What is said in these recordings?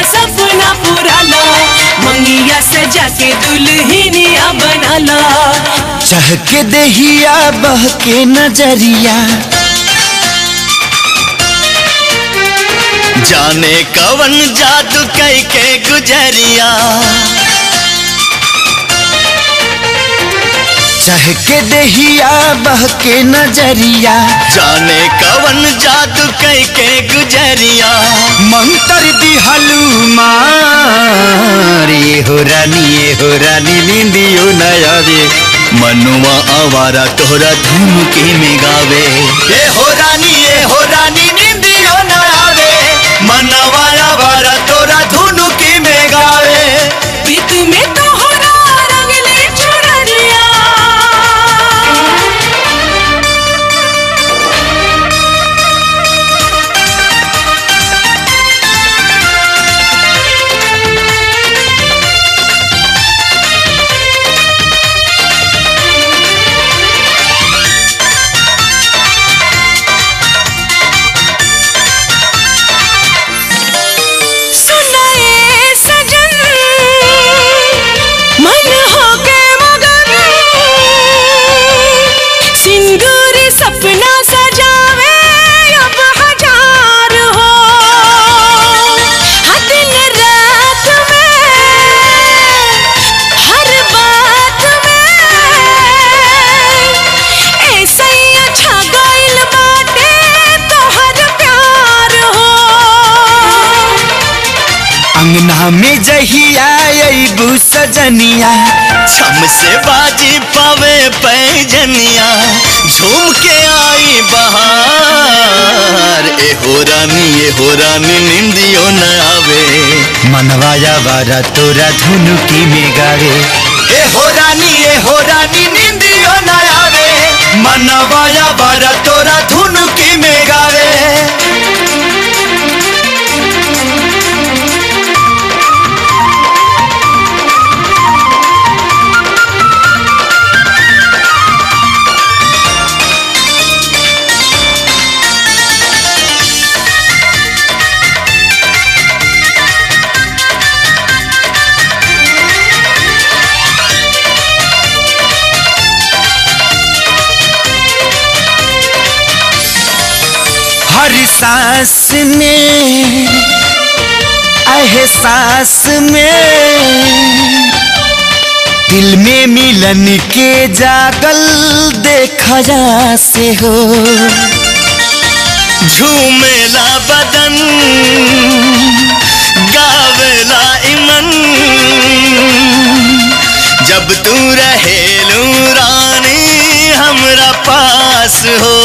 सपना पुराला मंगिया सजा के दुल्हनिया बनाला चहके दहिया बहके नजरिया जाने कवन जादू कई के गुजरिया चहके दहिया बहके नजरिया जाने कवन जादू कई के गुजरिया मंत्र दिहलू मारी हो रानी ये हो रानी निंदियो नया रे मनुआ आवारा तोहरा धूम के में गावे ये हो रानी ये हो रानी निंदियो नया रे मनवा आवारा तोरा धुन के में गावे प्रीत में तोहरा रंगले चुनरिया सुनाए सजन मन हो के मगन सिंदूरी सपना सजावे अब हजार हो हर दिन रात में हर बात में ऐसे ही अच्छा गइल बाटे तोहर प्यार हो अंगना में जहिया अबू सजनिया छम से बाजी पावे पैजनिया झूम के आई बहार ए हो रानी ए हो रानी निंदियो न आवे मनवाया बारा तोरा धुनुकी में गावे ए हो रानी ए हो रानी निंदियो न आवे मनवाया बारा तोरा धुनुकी में गावे हर सांस में एहसास में दिल में मिलन के जागल देखा जा से हो झूमेला बदन गावेला इमन जब तू रहेलू रानी हमरा पास हो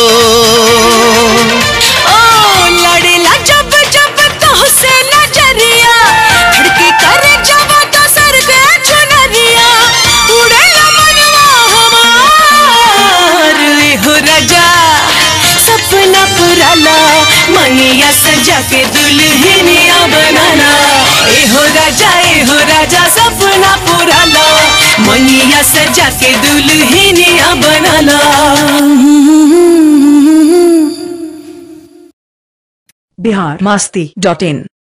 ओ लड़ेला जब जब तोहसे नजरिया धड़के करे जब तो सर के चुनरिया उड़ेला मनवा हमार ए हो राजा सपना पुराला मनिया सजा के दुल्हनिया बनाना ए हो राजा ए हो राजा सपना पुराला मनिया सजा के दुल्हनिया बनाना बिहार मस्ती डॉट इन